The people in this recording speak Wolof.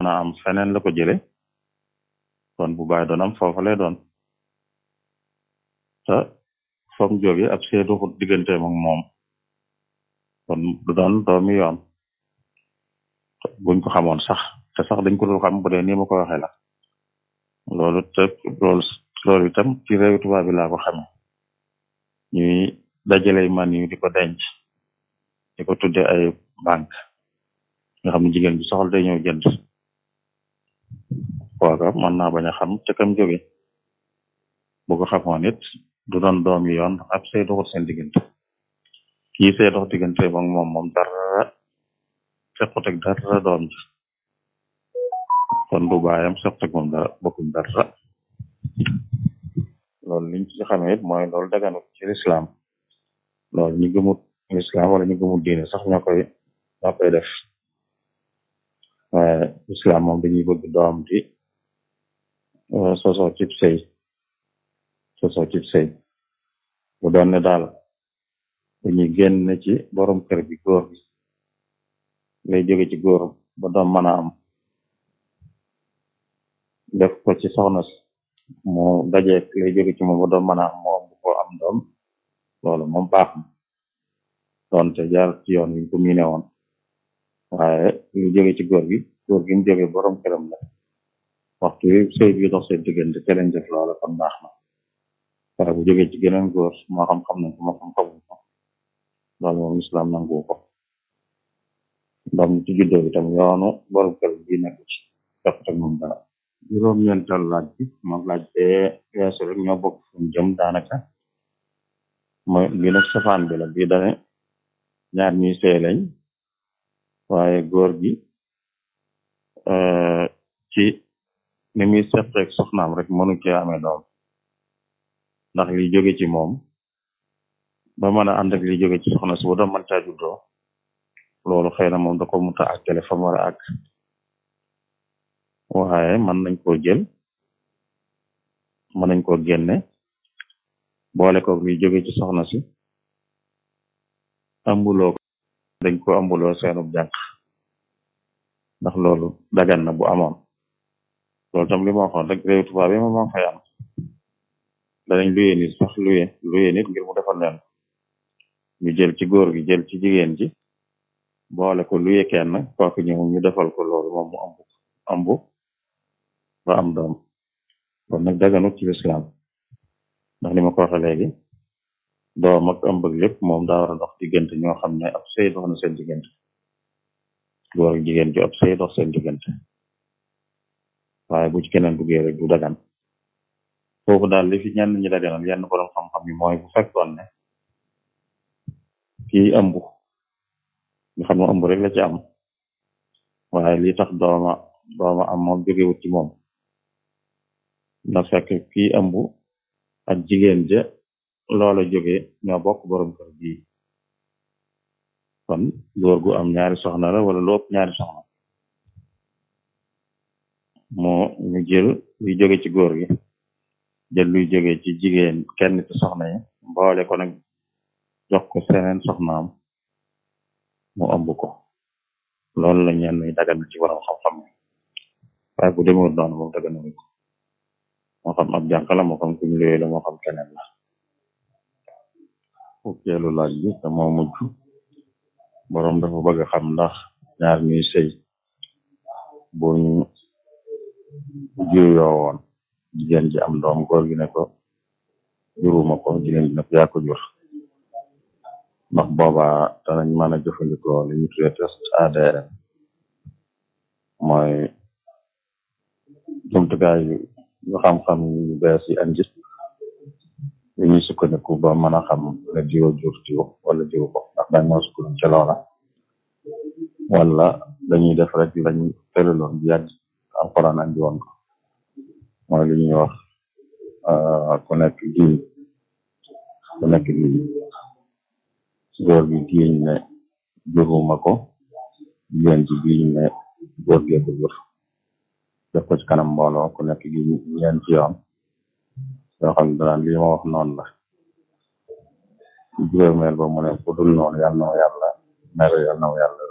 a am feneen la ko jële kon bu bàyyi doon am foofa lay doon te foog jóge ab see doxut digganteem ak moom kon du doon doomi yoon buñ ko xamoon sax te sax dañ ko dul xam bu dee nii ma ko waxee la loolu te loolu loolu itam ci réew tubaab bi laa ko xame ñuy dajale man yu di ko denc di ko tudde ay banque nga xam ne jigéen bi soxla day ñëw jënd kooka mën naa bañ a xam ca kam jóge bu ko xamoon it du doon doom yi yoon ab say doxut seen diggante kii see dox diggante moom moom moom dara sequt ak dara doom ji kon du baayam sequt ak moom dara bokkuñ dara loolu liñ ci xamee it mooy loolu daganut ci lislaam loolu ñu gëmut lislaam wala ñu gëmut diine sax ñoo koy ñoo koy def waaye lislaam moom dañuy bëgg doom di sosoo cib sëy sosoo cib sëy bu doon ne daal dañuy génn ci borom kër bi góor bi lay jóge ci góor ba doom mën a am def ko ci soxna si mu dajeek lay jóge ci moom ba doom mën a am moom bu ko am doom loolu moom baax na doonte jaar ci yoon wiñ ko miine woon waaye lu jóge ci góor gi góor gi mu jóge borom këram la waxtu wi sëy bi dox seen diggante te leen def loola kon baax na waaye bu jóge ci geneen góor moo xam xam nañ ko moo xam xamuñ ko loolu moom islam nangu ko doom ci juddoo itam yoonu borom kër bi nekk ci def ak moom dara juróom-ñeental laaj bi moom laaj bee weesu rek ñoo bokk fuñ jëm daanaka mooy bi nag safaan bi la bii dane ñaar ñuy sëy lañ waaye góor gi ci ni muy seqeeg soxnaam rek mënu cee amee doom ndax li jóge ci moom ba mën a ànd ak li jóge ci soxna si bu doon mën caa juddoo loolu xëy na moom da ko muta àggale fa mu war a àgg waaye mën nañ koo jël mën nañ koo génne boole ko li jóge ci soxna si ambuloo ko dañ ko ambuloo seenub jànq ndax loolu dagan na bu amoon loolu tam li ma waxoon rek réew tubaab yi moom moo fay am danañ luye nit sax luye luye nit ngir mu defal leen ñu jël ci góor gi jël ci jigéen ji boole ko luye kenn kooku ñëw ñu defal ko loolu moom mu ambu ambu ba am doom kon nag daganut ci lislaam ndax ni ma ko waxee léegi doom ak ëmb ak lépp moom daa war a dox diggante ñoo xam ne ab sëy dox na seen diggante góor ak jigéen ji ab sëy dox seen diggante waaye bu ci keneen duggee rek du dagan foofu daal li fi ñenn ñi daganal yenn borom xam-xam yi mooy bu fekkoon ne kii ëmb nga xam ne ëmb rek la ci am waaye li tax dooma dooma am moom jógewut ci moom na fekk kii ëmb ak jigéen ja loola jóge ñoo bokk borom kër bii kon góor gu am ñaari soxna la wala lu ëpp ñaari soxna moo ñu jël luy jóge ci góor gi jël luy jóge ci jigéen kenn ci soxna yi mboole ko nag jox ko seneen soxnaam mu ëmb ko loolu la ñenn ñi dagan ci borom xam-xam waaye bu demewul noonu moom daganawu ko moo xam ab jànq la moo xam kuñ luye la moo xam keneen la fukkeelu laaj bi te moo mujj boroom dafa bëgg xam ndax ñaar ñuy sëy buñ juyoo woon jigéen ji am doom góor gi ne ko juruma ko jigéen ji ne ko yaa ko jur ndax boobaa danañ mën a jëfandikoo li ñu tuddee test ADN mooy jumtukaay yu xam-xam yu bees yi andi yu ñuy sukkandiku ba mën a xam ne diwo jur diwo wala diw ko ndax dañ moo sukkandiku ca loola wala dañuy def rek lañ tëraloon bi yàgg alxuraan andi woon ko mooy li ñuy wax ku nekk giiñ ku nekk giiñ góor gi giiñ ne juruma ko jigéen ji giiñ ne góor gee ko jur def ko ci kanam mbooloo ku nekk giiñ ñeenti yoon yoo xam ne danaan lii ma wax noonu la juróomeel ba mu ne ku dul noonu yàlla na ma yàlla mere yàlla na ma yàlla